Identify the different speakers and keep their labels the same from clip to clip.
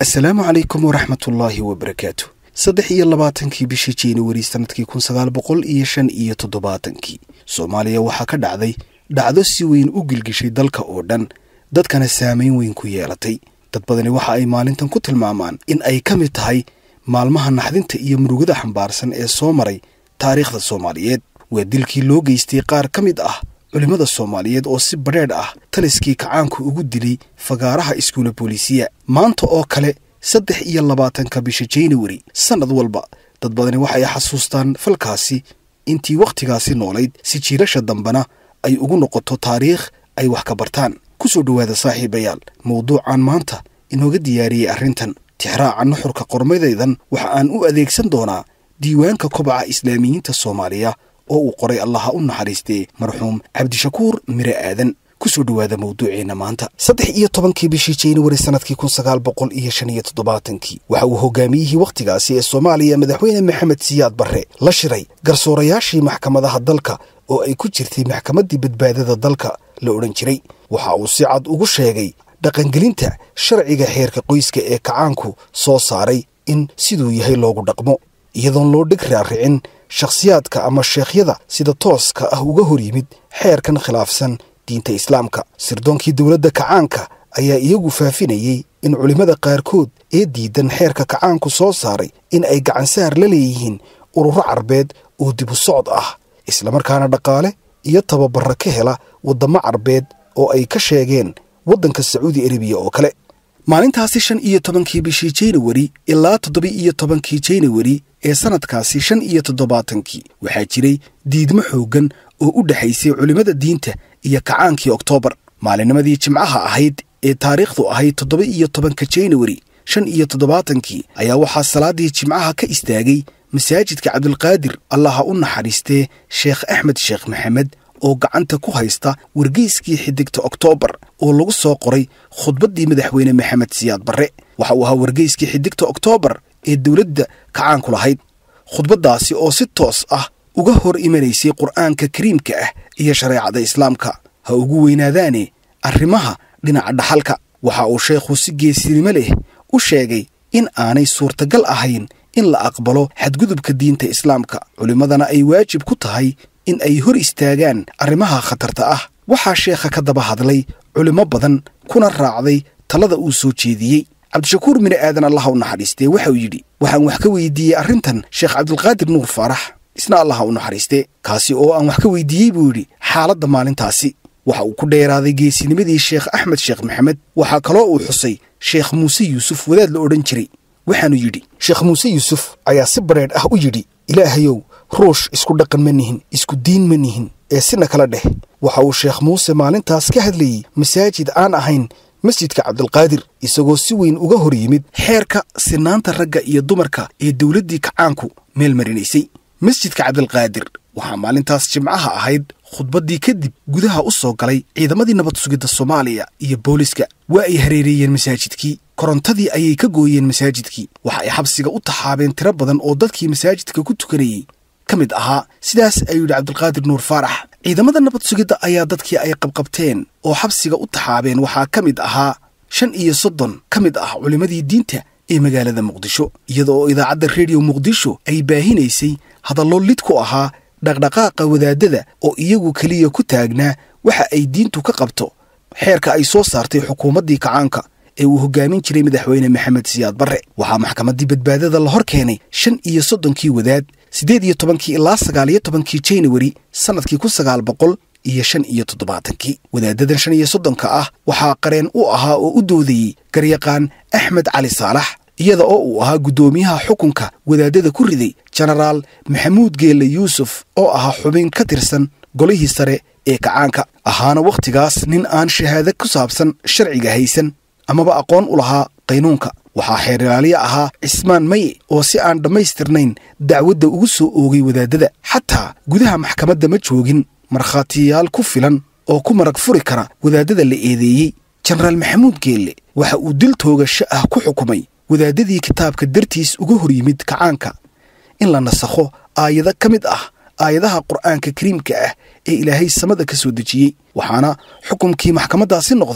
Speaker 1: asalaamu calaykum waraxmatullaahi wabarakaatu saddex iyo labaatankii bishii januari sannadkii kun sagaal boqol iyo shan iyo toddobaatankii soomaaliya waxaa ka dhacday dhacdo si weyn u gilgishay dalka oo dhan dadkana saamayn weyn ku yeelatay dad badani waxa ay maalintan ku tilmaamaan in ay ka mid tahay maalmaha naxdinta iyo murugada xambaarsan ee soo maray taariikhda soomaaliyeed waa dilkii loo geystay qaar ka mid ah culimmada soomaaliyeed oo si badheedh ah taliskii kacaanku ugu dilay fagaaraha iskuula booliisiya maanta oo kale saddex iyo labaatanka bisha januari sannad walba dad badani waxay xasuustaan falkaasi intii wakhtigaasi noolayd si jiilasha dambena ay ugu noqoto taariikh ay wax ka bartaan ku soo dhowaada saaxiibayaal mawduucan maanta inooga diyaariyey arrintan tixraaca nuxurka qormadaydan waxa aan u adeegsan doonaa diiwaanka kobaca islaamiyiinta soomaaliya oo uu qoray allaha u naxariistee marxuum cabdishakuur mire aadan kusoo dhowaada mawduuceenna maanta saddex iyo tobankii bishii januari sannadkii kun sagaal boqol iyo shan iyo toddobaatankii waxa uu hogaamiyihii wakhtigaasi ee soomaaliya madaxweyne maxamed siyaad barre la shiray garsoorayaashii maxkamadaha dalka oo ay ku jirtay maxkamaddii badbaadada dalka la odhan jiray waxa uu si cad ugu sheegay dhaqangelinta sharciga xeerka qoyska ee kacaanku soo saaray in siduu yahay loogu dhaqmo iyadoon loo dheg raaricin shakhsiyaadka ama sheekhyada sida tooska ah uga hor yimid xeerkan khilaafsan diinta islaamka sirdoonkii dowladda kacaanka ayaa iyagu faafinayey in culimmada qaarkood ee diidan xeerka kacaanku soo saaray in ay gacansaar la leeyihiin ururo carbeed oo dibu socod ah islamarkaana dhaqaale iyo tababarra ka hela waddamo carbeed oo ay ka sheegeen waddanka sacuudi arabiya oo kale maalintaasi shan iyo tobankii bishii januari ilaa toddoba iyo tobankii januari ee sannadkaasi shan iyo toddobaatankii waxaa jiray diidmo xooggan oo u dhexaysay culimmada diinta iyo kacaankii oktoobar maalinnimadii jimcaha ahayd ee taariikhdu ahayd toddoba iyo tobanka januari shan iyo toddobaatankii ayaa waxaa salaaddii jimcaha ka istaagay masaajidka cabdulqaadir allaha u naxariistee sheekh axmed sheekh maxamed oo gacanta ku haysta wargeyskii xidigta oktoobar oo lagu soo qoray khudbaddii madaxweyne maxamed siyaad barre waxa uu ahaa wargeyskii xidigta oktoobar ee dowladda kacaanku lahayd khudbaddaasi oo si toos ah uga hor imanaysay qur'aanka kariimka ah iyo shareecada islaamka ha ugu weynaadaane arrimaha dhinaca dhaxalka waxa uu sheekhu si geesinimo leh u sheegay in aanay suurtagal ahayn in la aqbalo xadgudubka diinta islaamka culimmadana ay waajib ku tahay in ay hor istaagaan arrimaha khatarta ah waxaa sheekha ka daba hadlay culimmo badan kuna raacday talada uu soo jeediyey cabdishakuur mine aadan allaha u naxariistee waxauu yidhi waxaan wax ka weydiiyey arrintan sheekh cabdulqaadir nuur faarax isna allaha u naxariistee kaasi oo aan wax ka weydiiyey buu yidhi xaaladda maalintaasi waxa uu ku dheeraaday geesinimadii sheekh axmed sheekh maxamed waxaa kaloo uu xusay sheekh muuse yuusuf wadaad la odhan jiray waxaanu yidhi sheekh muuse yuusuf ayaa si bareedh ah u yidhi ilaahayow ruush isku dhaqan ma nihin isku diin ma nihin ee sina kala dheh waxa uu sheekh muuse maalintaas ka hadlayey masaajid aan ahayn masjidka cabdulqaadir isagoo si weyn uga hor yimid xeerka sinaanta ragga iyo dumarka ee dowladdii kacaanku meel marinaysay masjidka cabdulqaadir waxaa maalintaas jimcaha ahayd khudbaddii kadib gudaha u soo galay ciidamadii nabad sugidda soomaaliya iyo booliska waa ay hareereeyeen masaajidkii korontadii ayay ka gooyeen masaajidkii waxa ay xabsiga u taxaabeen tiro badan oo dadkii masaajidka ku tukanayey ka mid ahaa sidaas ayuu yidhi cabdulqaadir nuur faarax ciidamada nabad sugidda ayaa dadkii ay qabqabteen oo xabsiga u taxaabeen waxaa ka mid ahaa shan iyo soddon ka mid ah culimmadii diinta ee magaalada muqdisho iyada oo idaacadda rediyo muqdisho ay baahinaysay hadallo lid ku ahaa dhaqdhaqaaqa wadaadada oo iyagu keliya ku taagnaa waxa ay diintu ka qabto xeerka ay soo saartay xukuumaddii kacaanka ee uu hoggaamin jiray madaxweyne maxamed siyaad barre waxaa maxkamaddii badbaadada la hor keenay shan iyo soddonkii wadaad siddeed iyo tobankii ilaa sagaal iyo tobankii januari sannadkii kun sagaal boqol iyo shan iyo toddobaatankii wadaadadan shan iyo soddonka ah waxaa qareen u ahaa oo u doodayey garyaqaan axmed cali saalax iyada oo uu ahaa guddoomiyaha xukunka wadaadada ku riday jenaraal maxamuud geelle yuusuf oo ahaa xubin ka tirsan golihii sare ee kacaanka ahaana wakhtigaas nin aan shahaado ku saabsan sharciga haysan amaba aqoon u lahaa qaynuunka waxaa xeerilaaliya ahaa cismaan maye oo si aan dhammaystirnayn dacwadda ugu soo oogay wadaadada xataa gudaha maxkamadda ma joogin markhaatiyaal ku filan oo ku marag furi kara wadaadada la eedeeyey jenaraal maxamuud geelle waxa uu dil toogasho ah ku xukumay wadaadadii kitaabka dartiis uga hor yimid kacaanka in la nasakho aayado ka mid ah aayadaha qur'aanka kariimka ah ee ilaahay samada ka soo dejiyey waxaana xukumkii maxkamaddaasi noqday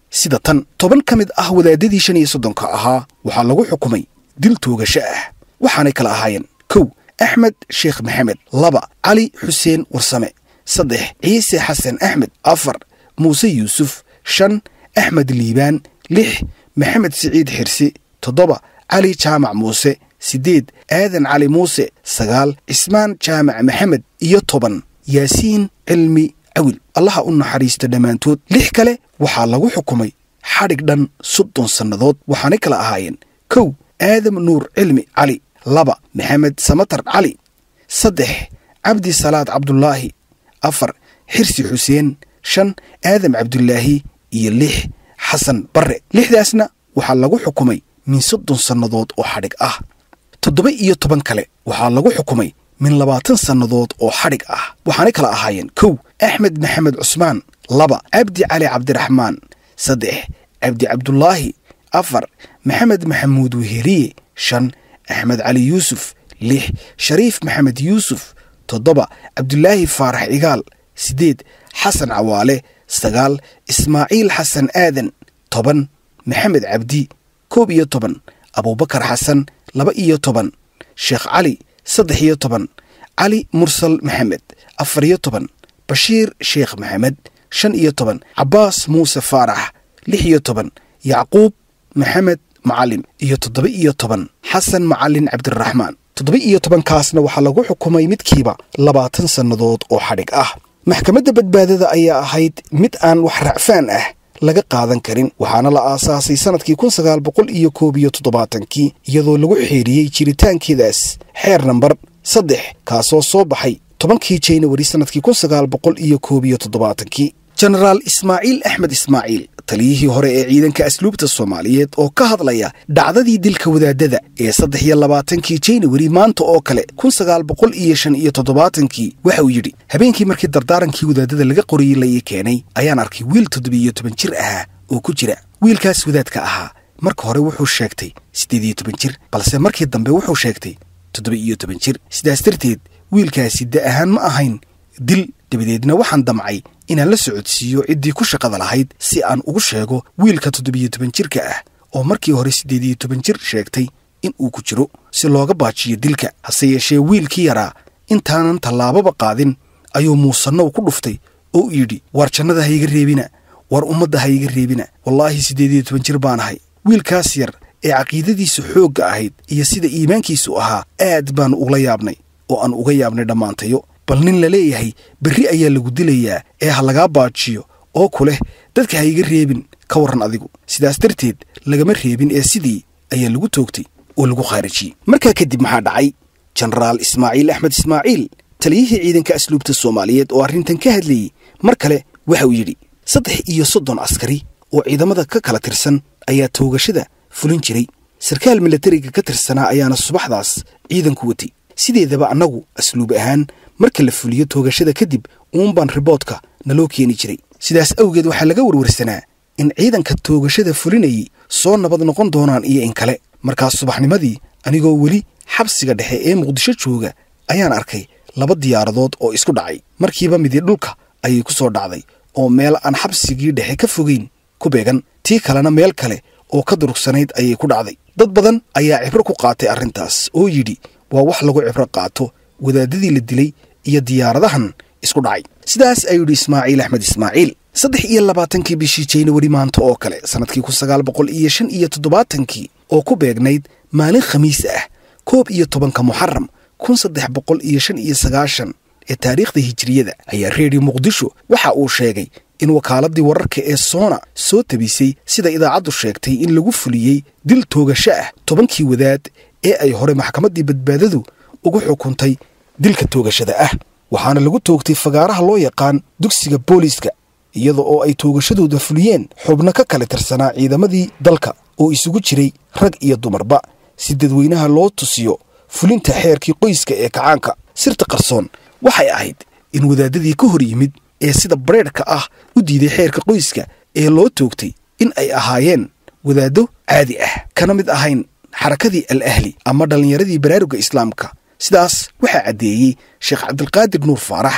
Speaker 1: sida tan toban ka mid ah wadaadadii shan iyo soddonka ahaa waxaa lagu xukumay dil toogasho ah waxaanay kala ahaayeen kow axmed sheekh maxamed laba cali xuseen warsame saddex ciise xasan axmed afar muuse yuusuf shan axmed liibaan lix maxamed siciid xirsi toddoba cali jaamac muuse siddeed aadan cali muuse sagaal cismaan jaamac maxamed iyo toban yaasiin cilmi cawil allaha u naxariista dhammaantood lix kale waxaa lagu xukumay xadhig dhan soddon sannadood waxaanay kala ahaayeen kow aadam nuur cilmi cali laba maxamed samatar cali saddex cabdi salaad cabdulaahi afar xirsi xuseen shan aadam cabdulaahi iyo lix xasan barre lixdaasna waxaa lagu xukumay min soddon sannadood oo xadhig ah toddoba iyo toban kale waxaa lagu xukumay min labaatan sannadood oo xadhig ah waxaanay kala ahaayeen kow axmed maxamed cusmaan laba cabdi cali cabdiraxmaan saddex cabdi cabdulaahi afar maxamed maxamuud weheliye shan axmed cali yuusuf lix shariif maxamed yuusuf toddoba cabdulaahi faarax cigaal siddeed xasan cawaale sagaal ismaaciil xasan aadan toban maxamed cabdi koob iyo toban abuubakar xasan laba iyo toban sheekh cali saddex iyo toban cali mursal maxamed afar iyo toban bashiir sheekh maxamed shan iyo toban cabbaas muuse faarax lix iyo toban yacquub maxamed macalim iyo toddoba iyo toban xasan macalin cabdiraxmaan toddoba iyo tobankaasna waxaa lagu xukumay midkiiba labaatan sannadood oo xadhig ah maxkamadda badbaadada ayaa ahayd mid aan wax racfaan ah laga qaadan karin waxaana la aasaasay sannadkii kun sagaal boqol iyo koob iyo toddobaatankii iyadoo lagu xeeriyey jiritaankeedaas xeer nambar saddex kaasoo soo baxay tobankii janawari sannadkii kun sagaal boqol iyo koob iyo toddobaatankii jenaraal ismaaciil axmed ismaaciil taliyihii hore ee ciidanka asluubta soomaaliyeed oo ka hadlaya dhacdadii dilka wadaadada ee saddex iyo labaatankii janawari maanta oo kale kun sagaal boqol iyo shan iyo toddobaatankii waxa uu yidhi habeenkii markii dardaarankii wadaadada laga qoriyey la ii keenay ayaan arkay wiil toddobiiyo toban jir ahaa oo ku jira wiilkaas wadaadka ahaa marka hore wuxuu sheegtay siddeed iyo toban jir balse markii dambe wuxuu sheegtay toddoba iyo toban jir sidaas darteed wiilkaasi da ahaan ma ahayn dil dabadeedna waxaan damcay inaan la socodsiiyo ciddii ku shaqada lahayd si aan ugu sheego wiilka toddobiyo toban jirka ah oo markii hore siddeed iyo toban jir sheegtay in uu ku jiro si looga baajiyo dilka hase yeeshee wiilkii yaraa intaanan tallaababa qaadin ayuu muusannow ku dhuftay oo u yidhi waar jannada ha iga reebina waar ummadda ha iga reebina wallaahi siddeed iyo toban jir baan ahay wiilkaas yar ee caqiidadiisu xoogga ahayd iyo sida iimaankiisu ahaa aad baanu ugla yaabnay oo aan uga yaabnay dhammaantayo bal nin la leeyahay berri ayaa lagu dilayaa ee ha lagaa baajiyo oo ku leh dadka ha iga reebin ka warran adigu sidaas darteed lagama reebin ee sidii ayaa lagu toogtay oo lagu khaarijiyey markaa kadib maxaa dhacay jenaraal ismaaciil axmed ismaaciil taliyihii ciidanka asluubta soomaaliyeed oo arrintan ka hadlayey mar kale waxa uu yidhi saddex iyo soddon askari oo ciidamada ka kala tirsan ayaa toogashada fulin jiray sarkaal milatariga ka tirsanaa ayaana subaxdaas ciidanku watay sideedaba annagu asluub ahaan marka la fuliyo toogashada kadib uunbaan riboodka naloo keeni jiray sidaas awgeed waxaa laga warwarsanaa in ciidanka toogashada fulinayay soo nabad noqon doonaan iyo in kale markaas subaxnimadii anigoo weli xabsiga dhexe ee muqdisho jooga ayaan arkay laba diyaaradood oo isku dhacay markiiba midi dhulka ayay ku soo dhacday oo meel aan xabsigii dhexe ka fogeyn ku beegan tii kalena meel kale oo ka durugsanayd ayay ku dhacday dad badan ayaa cibro ku qaatay arrintaas oo yidhi waa wax lagu cibro qaato wadaadadii la dilay iyo diyaaradahan isku dhacay sidaas ayuu yidhi ismaaciil axmed ismaaciil saddex iyo labaatankii bishii jaynawari maanta oo kale sannadkii kun sagaal boqol iyo shan iyo toddobaatankii oo ku beegnayd maalin khamiis ah koob iyo tobanka muxaram kun saddex boqol iyo shan iyo sagaashan ee taariikhda hijiriyada ayaa reediyo muqdisho waxa uu sheegay in wakaaladii wararka ee soona soo tabisay sida idaacaddu sheegtay in lagu fuliyey dil toogasho ah tobankii wadaad ee ay hore maxkamaddii badbaadadu ugu xukuntay dilka toogashada ah waxaana lagu toogtay fagaaraha loo yaqaan dugsiga booliiska iyada oo ay toogashadooda fuliyeen xubno ka kala tirsanaa ciidamadii dalka oo isugu jiray rag iyo dumarba si dadweynaha loo tusiyo fulinta xeerkii qoyska ee kacaanka sirta qarsoon waxay ahayd in wadaadadii ka hor yimid ee sida bareedhka ah u diiday xeerka qoyska ee loo toogtay in ay ahaayeen wadaaddo caadi ah kana mid ahayn xarakadii al ahli ama dhallinyaradii baraaruga islaamka sidaas waxaa caddeeyey sheekh cabdilqaadir nuur faarax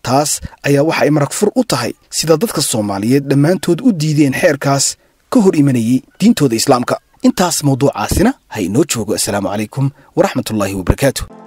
Speaker 1: taas ayaa waxa ay marag fur u tahay sida dadka soomaaliyeed dhammaantood u diideen xeerkaas ka hor imanayey diintooda islaamka intaas mawduucaasina ha inoo joogo assalaamu calaykum waraxmatullaahi wabarakaatu